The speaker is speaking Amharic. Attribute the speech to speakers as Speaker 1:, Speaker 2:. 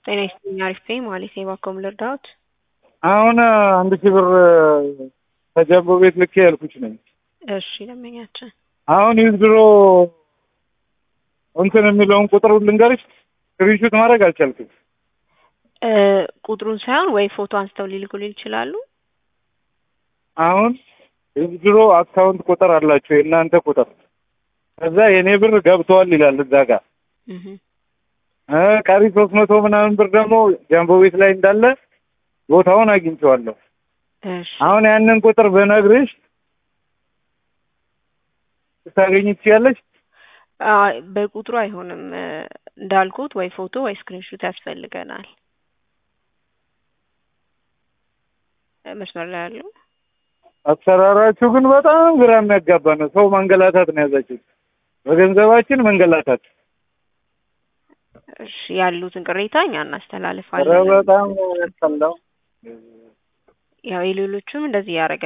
Speaker 1: ጤና ይስጥልኝ አሪፍ ነኝ ማለት ነው። እባክዎ ምን ልርዳዎት?
Speaker 2: አሁን አንድ ሺህ ብር ከጃምቦ ቤት ልኬ ያልኩሽ ነኝ።
Speaker 1: እሺ ደንበኛችን
Speaker 2: አሁን ዊዝድሮ እንትን የሚለውን ቁጥር ልንገርሽ፣ ስክሪንሹት ማድረግ አልቻልኩም።
Speaker 1: እ ቁጥሩን ሳይሆን ወይ ፎቶ አንስተው ሊልኩልኝ ይችላሉ?
Speaker 2: አሁን ዊዝድሮ አካውንት ቁጥር አላቸው የእናንተ ቁጥር፣ ከዛ የእኔ ብር ገብተዋል ይላል እዛ ጋር
Speaker 1: እህ
Speaker 2: እ ቀሪ ሶስት መቶ ምናምን ብር ደግሞ ጃምቦ ቤት ላይ እንዳለ ቦታውን አግኝቼዋለሁ።
Speaker 1: እሺ
Speaker 2: አሁን ያንን ቁጥር ብነግርሽ ልታገኝ ትችያለሽ?
Speaker 1: አይ በቁጥሩ አይሆንም እ እንዳልኩት ወይ ፎቶ ወይ ስክሪንሹት ያስፈልገናል። እ መስመር ላይ ያለው
Speaker 2: አሰራራችሁ ግን በጣም ግራ የሚያጋባ ነው። ሰው ማንገላታት ነው ያዛችሁ፣ በገንዘባችን መንገላታት።
Speaker 1: እሺ ያሉትን ቅሬታ እኛ
Speaker 2: ኧረ
Speaker 1: እናስተላልፋለን።
Speaker 2: በጣም ነው ያስጠላው።
Speaker 1: ያው የሌሎቹም እንደዚህ ያደረገ